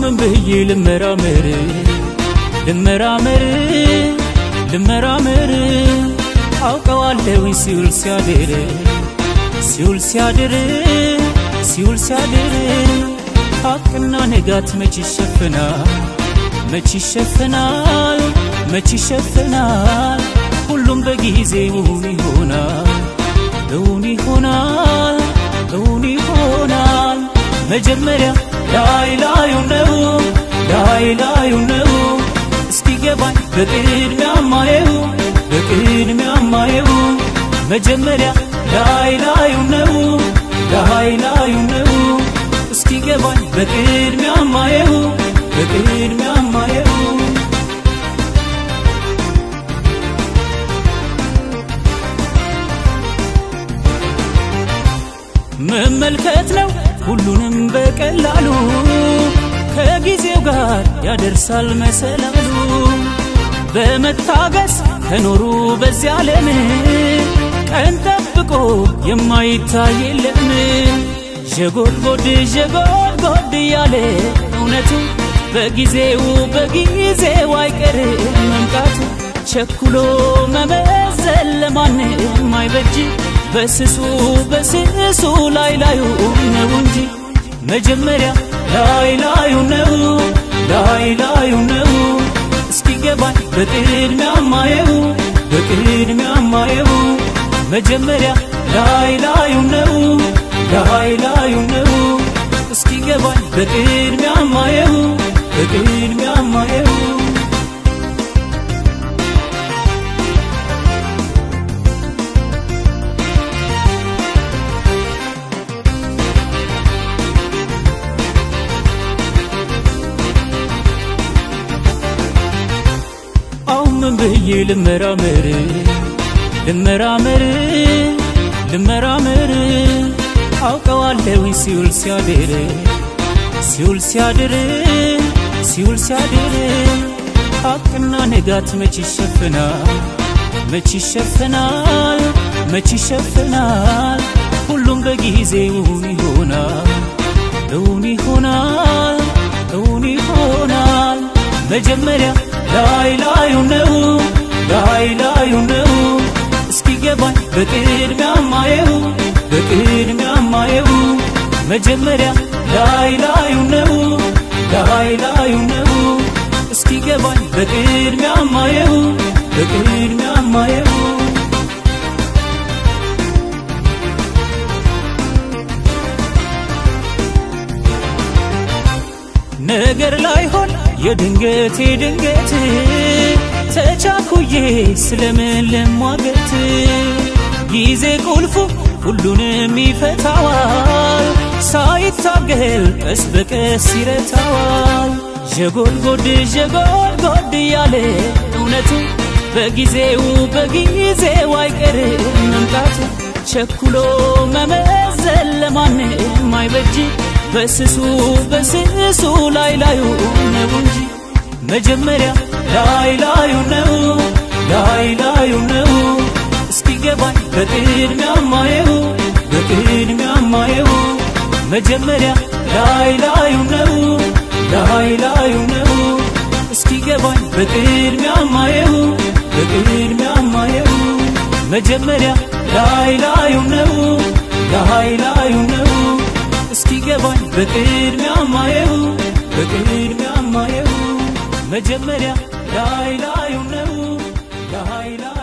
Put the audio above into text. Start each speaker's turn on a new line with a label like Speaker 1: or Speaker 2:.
Speaker 1: ምን ብዬ ልመራመር ልመራመር ልመራመር አውቀዋለሁ ሲውል ሲያድር ሲውል ሲያድር ሲውል ሲያድር ሐቅና ንጋት መች ይሸፍናል መች ይሸፍናል መች ይሸፍናል ሁሉም በጊዜውን ይሆናል እውን ይሆናል እውን ይሆናል መጀመሪያ ላይ ላዩ ነው ላይ ላዩ ነው እስኪገባኝ በቅድሚያ ማየው በቅድሚያ ማየው መጀመሪያ ላይ ላዩ ነው ላይ ላዩ ነው እስኪገባኝ በቅድሚያ ማየው በቅድሚያ ማየው መመልከት ነው ሁሉንም በቀላሉ ከጊዜው ጋር ያደርሳል መሰላሉ በመታገስ ከኖሩ በዚያ ዓለም ቀን ጠብቆ የማይታይ የለም ዠጎድጎድ ዠጎድጎድ እያለ እውነቱ በጊዜው በጊዜው አይቀርም መምጣቱ ቸኩሎ መመዘን ለማንም አይበጅ በስሱ በስሱ ላይ ላዩ ነው እንጂ መጀመሪያ ላይ ላዩ ነው ላይ ላዩ ነው እስኪገባኝ በቅድሚያ ማየው በቅድሚያ ማየው መጀመሪያ ላይ ላዩ ነው ላይ ላዩ ነው እስኪገባኝ በቅድሚያ ማየው በቅድሚያ ማየው አሁን ምን ብዬ ልመራመር ልመራመር ልመራመር አውቀዋለሁ ሲውል ሲያድር ሲውል ሲያድር ሲውል ሲያድር ሐቅና ንጋት መች ይሸፍናል መች ይሸፍናል መች ይሸፍናል ሁሉም በጊዜውን ይሆናል እውን ይሆናል እውን ይሆናል መጀመሪያ ላይ ላዩ ነው ላይ ላዩ ነው እስኪገባኝ በቅድሚያ ማየው በቅድሚያ ማየው መጀመሪያ ላይ ላዩ ነው ላይ ላዩ ነው እስኪገባኝ በቅድሚያ ማየው በቅድሚያ ማየው ነገር ላይሆን የድንገት የድንገት ተቻኩዬ ስለምን ልሟገት ጊዜ ቁልፉ ሁሉንም ይፈታዋል ሳይታገል ቀስ በቀስ ይረታዋል ዠጎድጎድ ዠጎድጎድ እያለ እውነቱ በጊዜው በጊዜው አይቀርም መምጣቱ ቸኩሎ መመዘን ለማንም አይበጅ በስሱ በስሱ ላይ ላዩ ነው እንጂ መጀመሪያ ላይ ላዩ ነው ላይ ላዩ ነው እስኪገባኝ በቅድሚያ ማየው በቅድሚያ ማየው መጀመሪያ ላይ ላዩ ነው ላይ ላዩ ነው እስኪገባኝ በቅድሚያ ማየው በቅድሚያ ማየው መጀመሪያ ላይ ላዩ ነው ላይ ላዩ ነው እስኪገባኝ በቅድሚያ ማየው በቅድሚያ ማየው መጀመሪያ ላይ ላዩ ነው ላይ ላዩ